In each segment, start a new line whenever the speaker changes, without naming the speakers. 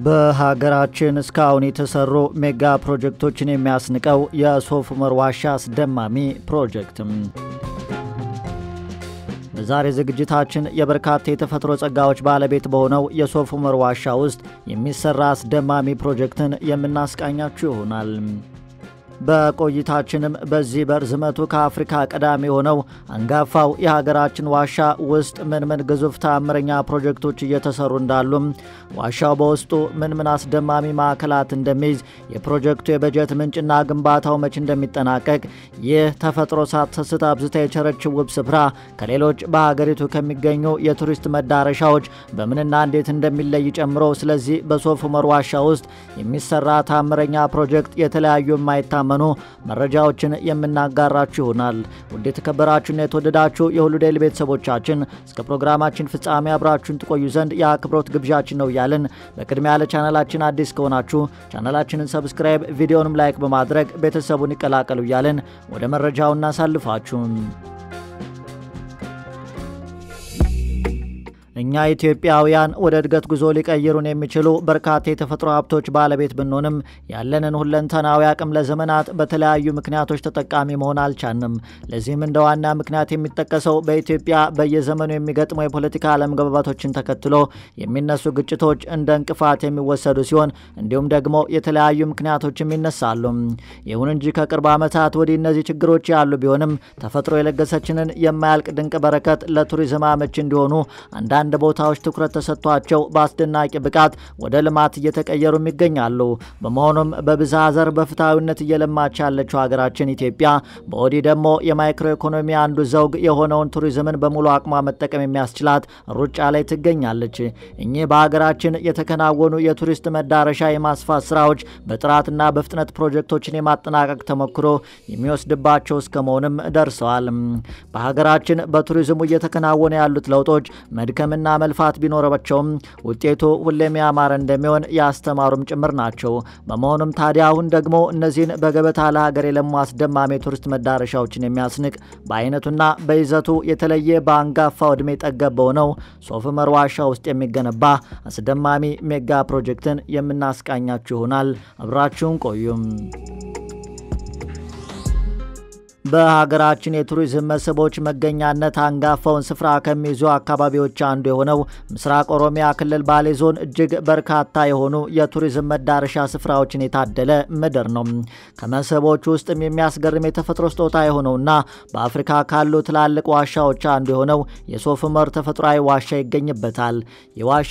በሀገራችን እስካሁን የተሰሩ ሜጋ ፕሮጀክቶችን የሚያስንቀው የሶፍ ዑመር ዋሻ አስደማሚ ፕሮጀክትም። በዛሬ ዝግጅታችን የበርካታ የተፈጥሮ ጸጋዎች ባለቤት በሆነው የሶፍ ዑመር ዋሻ ውስጥ የሚሰራ አስደማሚ ፕሮጀክትን የምናስቃኛችሁ ይሆናል። በቆይታችንም በዚህ በርዝመቱ ከአፍሪካ ቀዳሚ የሆነው አንጋፋው የሀገራችን ዋሻ ውስጥ ምን ምን ግዙፍ ተአምረኛ ፕሮጀክቶች እየተሰሩ እንዳሉም፣ ዋሻው በውስጡ ምን ምን አስደማሚ ማዕከላት እንደሚይዝ፣ የፕሮጀክቱ የበጀት ምንጭና ግንባታው መች እንደሚጠናቀቅ፣ ይህ ተፈጥሮ ሳትሰስት አብዝታ የቸረችው ውብ ስፍራ ከሌሎች በሀገሪቱ ከሚገኙ የቱሪስት መዳረሻዎች በምንና እንዴት እንደሚለይ ጨምሮ ስለዚህ በሶፍ ዑመር ዋሻ ውስጥ የሚሰራ ተአምረኛ ፕሮጀክት የተለያዩ የማይታ መኑ መረጃዎችን የምናጋራችሁ ይሆናል። ውድ የተከበራችሁና የተወደዳችሁ የሁሉ ዴይሊ ቤተሰቦቻችን እስከ ፕሮግራማችን ፍጻሜ አብራችሁን ትቆዩ ዘንድ የአክብሮት ግብዣችን ነው እያልን በቅድሚያ ለቻናላችን አዲስ ከሆናችሁ ቻናላችንን ሰብስክራይብ፣ ቪዲዮንም ላይክ በማድረግ ቤተሰቡን ይቀላቀሉ እያልን ወደ መረጃው እናሳልፋችሁ። እኛ ኢትዮጵያውያን ወደ እድገት ጉዞ ሊቀይሩን የሚችሉ በርካታ የተፈጥሮ ሀብቶች ባለቤት ብንሆንም ያለንን ሁለንተናዊ አቅም ለዘመናት በተለያዩ ምክንያቶች ተጠቃሚ መሆን አልቻንም። ለዚህም እንደ ዋና ምክንያት የሚጠቀሰው በኢትዮጵያ በየዘመኑ የሚገጥሙ የፖለቲካ አለመግባባቶችን ተከትሎ የሚነሱ ግጭቶች እንደ እንቅፋት የሚወሰዱ ሲሆን እንዲሁም ደግሞ የተለያዩ ምክንያቶችም ይነሳሉ። ይሁን እንጂ ከቅርብ ዓመታት ወዲህ እነዚህ ችግሮች ያሉ ቢሆንም ተፈጥሮ የለገሰችንን የማያልቅ ድንቅ በረከት ለቱሪዝም አመች እንዲሆኑ አንዳንድ አንድ ቦታዎች ትኩረት ተሰጥቷቸው በአስደናቂ ብቃት ወደ ልማት እየተቀየሩም ይገኛሉ። በመሆኑም በብዝሃ ዘር በፍትሐዊነት እየለማች ያለችው ሀገራችን ኢትዮጵያ በወዲህ ደግሞ የማይክሮ ኢኮኖሚ አንዱ ዘውግ የሆነውን ቱሪዝምን በሙሉ አቅሟ መጠቀም የሚያስችላት ሩጫ ላይ ትገኛለች። እኚህ በሀገራችን የተከናወኑ የቱሪስት መዳረሻ የማስፋት ስራዎች በጥራትና በፍጥነት ፕሮጀክቶችን የማጠናቀቅ ተሞክሮ የሚወስድባቸው እስከ መሆንም ደርሰዋል። በሀገራችን በቱሪዝሙ እየተከናወኑ ያሉት ለውጦች መድከም ና መልፋት ቢኖረባቸውም ውጤቱ ሁሌም ያማረ እንደሚሆን ያስተማሩም ጭምር ናቸው። በመሆኑም ታዲያ አሁን ደግሞ እነዚህን በገበታ ለሀገር የለሙ አስደማሚ ቱሪስት መዳረሻዎችን የሚያስንቅ በአይነቱና በይዘቱ የተለየ በአንጋፋው ዕድሜ ጠገብ በሆነው ሶፍ ዑመር ዋሻ ውስጥ የሚገነባ አስደማሚ ሜጋ ፕሮጀክትን የምናስቃኛችሁ ይሆናል። አብራችሁን ቆዩም። በሀገራችን የቱሪዝም መስህቦች መገኛነት አንጋፋውን ስፍራ ከሚይዙ አካባቢዎች አንዱ የሆነው ምስራቅ ኦሮሚያ ክልል ባሌ ዞን እጅግ በርካታ የሆኑ የቱሪዝም መዳረሻ ስፍራዎችን የታደለ ምድር ነው። ከመስህቦች ውስጥም የሚያስገርም የተፈጥሮ ስጦታ የሆነውና በአፍሪካ ካሉ ትላልቅ ዋሻዎች አንዱ የሆነው የሶፍ ዑመር ተፈጥሯዊ ዋሻ ይገኝበታል። የዋሻ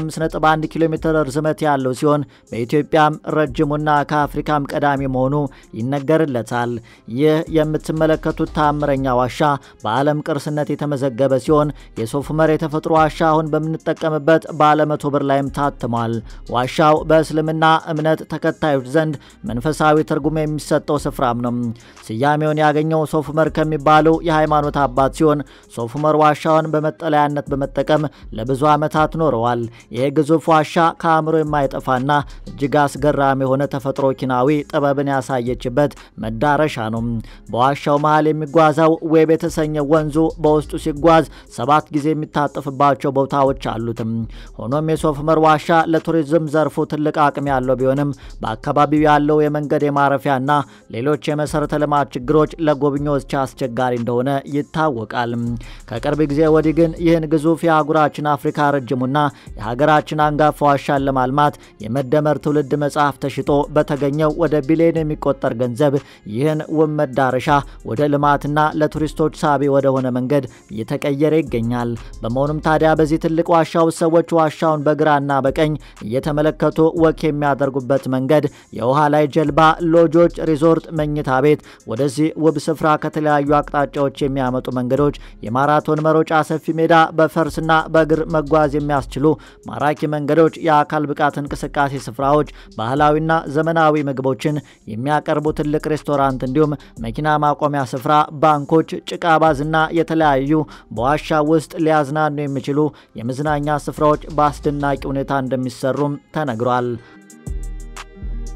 151 ኪሎ ሜትር ርዝመት ያለው ሲሆን በኢትዮጵያም ረጅሙና ከአፍሪካም ቀዳሚ መሆኑ ይነገርለታል። ይህ የምትመለከቱት ተአምረኛ ዋሻ በዓለም ቅርስነት የተመዘገበ ሲሆን የሶፍ ዑመር የተፈጥሮ ዋሻ አሁን በምንጠቀምበት ባለ መቶ ብር ላይም ታትሟል። ዋሻው በእስልምና እምነት ተከታዮች ዘንድ መንፈሳዊ ትርጉም የሚሰጠው ስፍራም ነው። ስያሜውን ያገኘው ሶፍ ዑመር ከሚባሉ የሃይማኖት አባት ሲሆን ሶፍ ዑመር ዋሻውን በመጠለያነት በመጠቀም ለብዙ ዓመታት ኖረዋል። ይህ ግዙፍ ዋሻ ከአእምሮ የማይጠፋና እጅግ አስገራሚ የሆነ ተፈጥሮ ኪናዊ ጥበብን ያሳየችበት መዳረሻ ነው። በዋሻው መሃል የሚጓዘው ዌብ የተሰኘ ወንዙ በውስጡ ሲጓዝ ሰባት ጊዜ የሚታጠፍባቸው ቦታዎች አሉትም። ሆኖም የሶፍ ዑመር ዋሻ ለቱሪዝም ዘርፉ ትልቅ አቅም ያለው ቢሆንም በአካባቢው ያለው የመንገድ የማረፊያና ሌሎች የመሰረተ ልማት ችግሮች ለጎብኚዎች አስቸጋሪ እንደሆነ ይታወቃል። ከቅርብ ጊዜ ወዲህ ግን ይህን ግዙፍ የአህጉራችን አፍሪካ ረጅሙና የሀገራችን አንጋፋ ዋሻን ለማልማት የመደመር ትውልድ መጽሐፍ ተሽጦ በተገኘው ወደ ቢሊዮን የሚቆጠር ገንዘብ ይህን ውብ መዳረሻ ወደ ልማትና ለቱሪስቶች ሳቢ ወደሆነ መንገድ እየተቀየረ ይገኛል። በመሆኑም ታዲያ በዚህ ትልቅ ዋሻ ውስጥ ሰዎች ዋሻውን በግራና በቀኝ እየተመለከቱ ወክ የሚያደርጉበት መንገድ፣ የውሃ ላይ ጀልባ፣ ሎጆች፣ ሪዞርት፣ መኝታ ቤት፣ ወደዚህ ውብ ስፍራ ከተለያዩ አቅጣጫዎች የሚያመጡ መንገዶች፣ የማራቶን መሮጫ ሰፊ ሜዳ፣ በፈርስና በእግር መጓዝ የሚያስችሉ ማራኪ መንገዶች፣ የአካል ብቃት እንቅስቃሴ ስፍራዎች፣ ባህላዊና ዘመናዊ ምግቦችን የሚያቀርቡ ትልቅ ሬስቶራንት እንዲሁም መኪና ማቆሚያ ስፍራ፣ ባንኮች፣ ጭቃ ባዝና የተለያዩ በዋሻ ውስጥ ሊያዝናኑ የሚችሉ የመዝናኛ ስፍራዎች በአስደናቂ ሁኔታ እንደሚሰሩም ተነግሯል።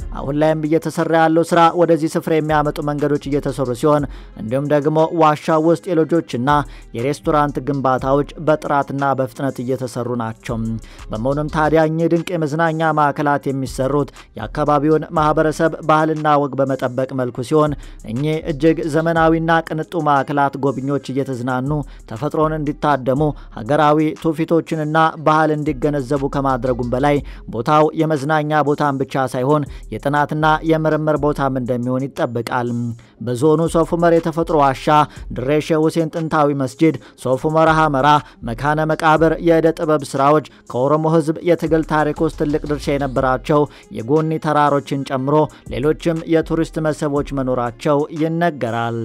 አሁን ላይም እየተሰራ ያለው ስራ ወደዚህ ስፍራ የሚያመጡ መንገዶች እየተሰሩ ሲሆን እንዲሁም ደግሞ ዋሻው ውስጥ የሎጆችና የሬስቶራንት ግንባታዎች በጥራትና በፍጥነት እየተሰሩ ናቸው። በመሆኑም ታዲያ እኚህ ድንቅ የመዝናኛ ማዕከላት የሚሰሩት የአካባቢውን ማህበረሰብ ባህልና ወግ በመጠበቅ መልኩ ሲሆን እኚህ እጅግ ዘመናዊና ቅንጡ ማዕከላት ጎብኚዎች እየተዝናኑ ተፈጥሮን እንዲታደሙ ሀገራዊ ትውፊቶችንና ባህል እንዲገነዘቡ ከማድረጉም በላይ ቦታው የመዝናኛ ቦታን ብቻ ሳይሆን የጥናትና የምርምር ቦታም እንደሚሆን ይጠበቃል። በዞኑ ሶፍ ዑመር የተፈጥሮ ዋሻ፣ ድሬ ሼህ ሁሴን ጥንታዊ መስጂድ፣ ሶፍ ዑመር ሐመራ፣ መካነ መቃብር፣ የዕደ ጥበብ ስራዎች ከኦሮሞ ሕዝብ የትግል ታሪክ ውስጥ ትልቅ ድርሻ የነበራቸው የጎኒ ተራሮችን ጨምሮ ሌሎችም የቱሪስት መስህቦች መኖራቸው ይነገራል።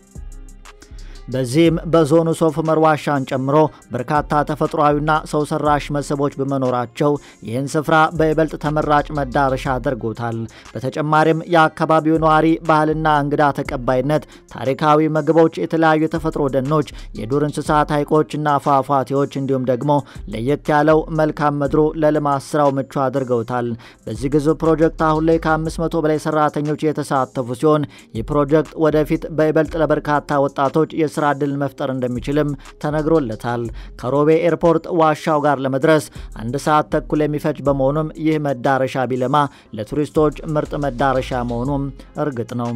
በዚህም በዞኑ ሶፍ ዑመር ዋሻን ጨምሮ በርካታ ተፈጥሯዊና ሰው ሰራሽ መስህቦች በመኖራቸው ይህን ስፍራ በይበልጥ ተመራጭ መዳረሻ አድርጎታል። በተጨማሪም የአካባቢው ነዋሪ ባህልና እንግዳ ተቀባይነት፣ ታሪካዊ ምግቦች፣ የተለያዩ የተፈጥሮ ደኖች፣ የዱር እንስሳት፣ ሐይቆችና ፏፏቴዎች እንዲሁም ደግሞ ለየት ያለው መልካም ምድሩ ለልማት ስራው ምቹ አድርገውታል። በዚህ ግዙፍ ፕሮጀክት አሁን ላይ ከ500 በላይ ሰራተኞች የተሳተፉ ሲሆን ይህ ፕሮጀክት ወደፊት በይበልጥ ለበርካታ ወጣቶች የስራ ዕድል መፍጠር እንደሚችልም ተነግሮለታል። ከሮቤ ኤርፖርት ዋሻው ጋር ለመድረስ አንድ ሰዓት ተኩል የሚፈጅ በመሆኑም ይህ መዳረሻ ቢለማ ለቱሪስቶች ምርጥ መዳረሻ መሆኑም እርግጥ ነው።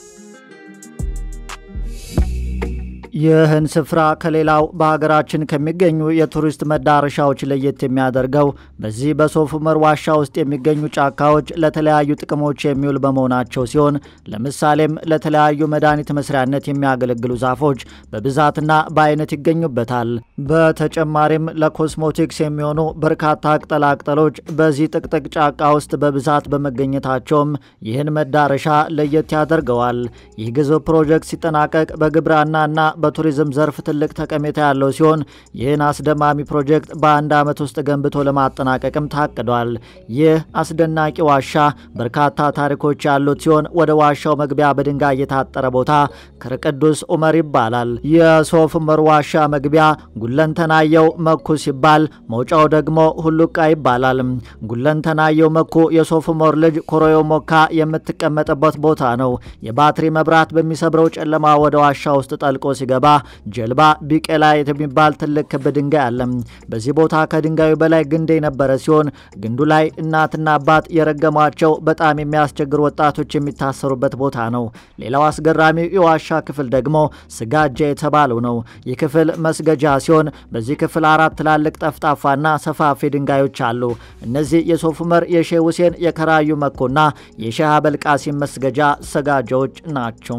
ይህን ስፍራ ከሌላው በሀገራችን ከሚገኙ የቱሪስት መዳረሻዎች ለየት የሚያደርገው በዚህ በሶፍ ዑመር ዋሻ ውስጥ የሚገኙ ጫካዎች ለተለያዩ ጥቅሞች የሚውል በመሆናቸው ሲሆን ለምሳሌም ለተለያዩ መድኃኒት መስሪያነት የሚያገለግሉ ዛፎች በብዛትና በአይነት ይገኙበታል። በተጨማሪም ለኮስሞቲክስ የሚሆኑ በርካታ ቅጠላቅጠሎች በዚህ ጥቅጥቅ ጫካ ውስጥ በብዛት በመገኘታቸውም ይህን መዳረሻ ለየት ያደርገዋል። ይህ ግዙፍ ፕሮጀክት ሲጠናቀቅ በግብርናና በቱሪዝም ዘርፍ ትልቅ ጠቀሜታ ያለው ሲሆን ይህን አስደማሚ ፕሮጀክት በአንድ ዓመት ውስጥ ገንብቶ ለማጠናቀቅም ታቅዷል። ይህ አስደናቂ ዋሻ በርካታ ታሪኮች ያሉት ሲሆን ወደ ዋሻው መግቢያ በድንጋይ የታጠረ ቦታ ከቅዱስ ዑመር ይባላል። የሶፍ ዑመር ዋሻ መግቢያ ጉለንተናየው መኩ ሲባል መውጫው ደግሞ ሁሉቃ ይባላል። ጉለንተናየው መኩ የሶፍ ዑመር ልጅ ኮሮዮ ሞካ የምትቀመጥበት ቦታ ነው። የባትሪ መብራት በሚሰብረው ጨለማ ወደ ዋሻ ውስጥ ጠልቆ ሲገባ ጀልባ ቢቄላ የሚባል ትልቅ ክብ ድንጋይ አለ። በዚህ ቦታ ከድንጋዩ በላይ ግንድ የነበረ ሲሆን ግንዱ ላይ እናትና አባት የረገሟቸው በጣም የሚያስቸግሩ ወጣቶች የሚታሰሩበት ቦታ ነው። ሌላው አስገራሚው የዋሻ ክፍል ደግሞ ስጋጃ የተባለው ነው። ይህ ክፍል መስገጃ ሲሆን በዚህ ክፍል አራት ትላልቅ ጠፍጣፋና ሰፋፊ ድንጋዮች አሉ። እነዚህ የሶፍ ዑመር፣ የሼህ ሁሴን፣ የከራዩ መኮና የሼህ አበልቃሲም መስገጃ ሰጋጃዎች ናቸው።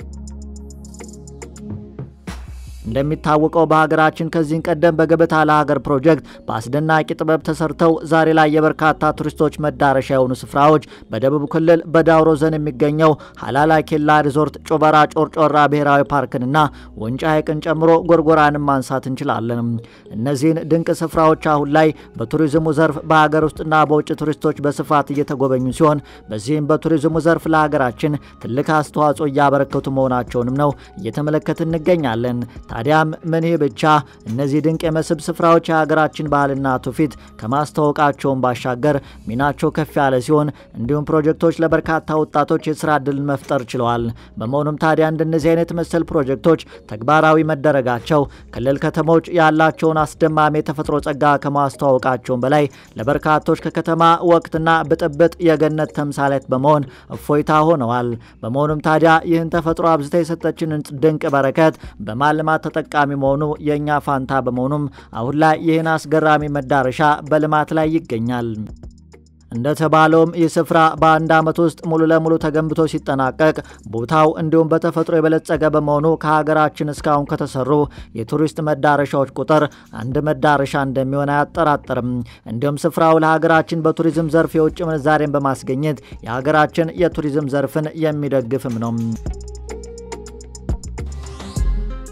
እንደሚታወቀው በሀገራችን ከዚህ ቀደም በገበታ ለሀገር ፕሮጀክት በአስደናቂ ጥበብ ተሰርተው ዛሬ ላይ የበርካታ ቱሪስቶች መዳረሻ የሆኑ ስፍራዎች በደቡብ ክልል በዳውሮ ዞን የሚገኘው ሀላላ ኬላ ሪዞርት፣ ጮበራ ጮርጮራ ብሔራዊ ፓርክንና ወንጫ ሐይቅን ጨምሮ ጎርጎራንም ማንሳት እንችላለን። እነዚህን ድንቅ ስፍራዎች አሁን ላይ በቱሪዝሙ ዘርፍ በሀገር ውስጥና በውጭ ቱሪስቶች በስፋት እየተጎበኙ ሲሆን በዚህም በቱሪዝሙ ዘርፍ ለሀገራችን ትልቅ አስተዋጽኦ እያበረከቱ መሆናቸውንም ነው እየተመለከት እንገኛለን። ታዲያም ምን ይህ ብቻ እነዚህ ድንቅ የመስህብ ስፍራዎች የሀገራችን ባህልና ትውፊት ከማስተዋወቃቸውን ባሻገር ሚናቸው ከፍ ያለ ሲሆን እንዲሁም ፕሮጀክቶች ለበርካታ ወጣቶች የስራ ዕድልን መፍጠር ችለዋል። በመሆኑም ታዲያ እንደነዚህ አይነት መሰል ፕሮጀክቶች ተግባራዊ መደረጋቸው ክልል ከተሞች ያላቸውን አስደማሚ የተፈጥሮ ጸጋ ከማስተዋወቃቸውን በላይ ለበርካቶች ከከተማ ወቅትና ብጥብጥ የገነት ተምሳሌት በመሆን እፎይታ ሆነዋል። በመሆኑም ታዲያ ይህን ተፈጥሮ አብዝታ የሰጠችንን ድንቅ በረከት በማልማት ተጠቃሚ መሆኑ የእኛ ፋንታ በመሆኑም አሁን ላይ ይህን አስገራሚ መዳረሻ በልማት ላይ ይገኛል። እንደተባለውም ይህ ስፍራ በአንድ ዓመት ውስጥ ሙሉ ለሙሉ ተገንብቶ ሲጠናቀቅ ቦታው እንዲሁም በተፈጥሮ የበለጸገ በመሆኑ ከሀገራችን እስካሁን ከተሰሩ የቱሪስት መዳረሻዎች ቁጥር አንድ መዳረሻ እንደሚሆን አያጠራጥርም። እንዲሁም ስፍራው ለሀገራችን በቱሪዝም ዘርፍ የውጭ ምንዛሬን በማስገኘት የሀገራችን የቱሪዝም ዘርፍን የሚደግፍም ነው።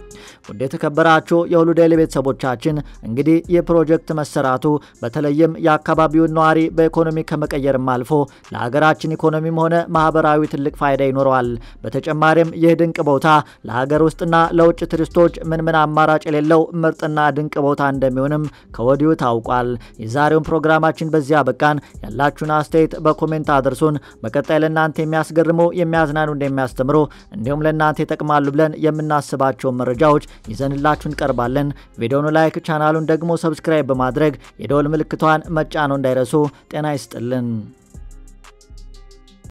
ውድ የተከበራችሁ የሁሉ ዴይሊ ቤተሰቦቻችን እንግዲህ ይህ ፕሮጀክት መሰራቱ በተለይም የአካባቢውን ነዋሪ በኢኮኖሚ ከመቀየርም አልፎ ለሀገራችን ኢኮኖሚም ሆነ ማህበራዊ ትልቅ ፋይዳ ይኖረዋል። በተጨማሪም ይህ ድንቅ ቦታ ለሀገር ውስጥና ለውጭ ቱሪስቶች ምን ምን አማራጭ የሌለው ምርጥና ድንቅ ቦታ እንደሚሆንም ከወዲሁ ታውቋል። የዛሬውን ፕሮግራማችን በዚህ አበቃን። ያላችሁን አስተያየት በኮሜንት አድርሱን። በቀጣይ ለእናንተ የሚያስገርሙ የሚያዝናኑ፣ እንደሚያስተምሩ እንዲሁም ለእናንተ ይጠቅማሉ ብለን የምናስባቸውን መረጃዎች ይዘንላችሁ እንቀርባለን። ቪዲዮኑ ላይክ፣ ቻናሉን ደግሞ ሰብስክራይብ በማድረግ የደወል ምልክቷን መጫነው እንዳይረሱ። ጤና ይስጥልን።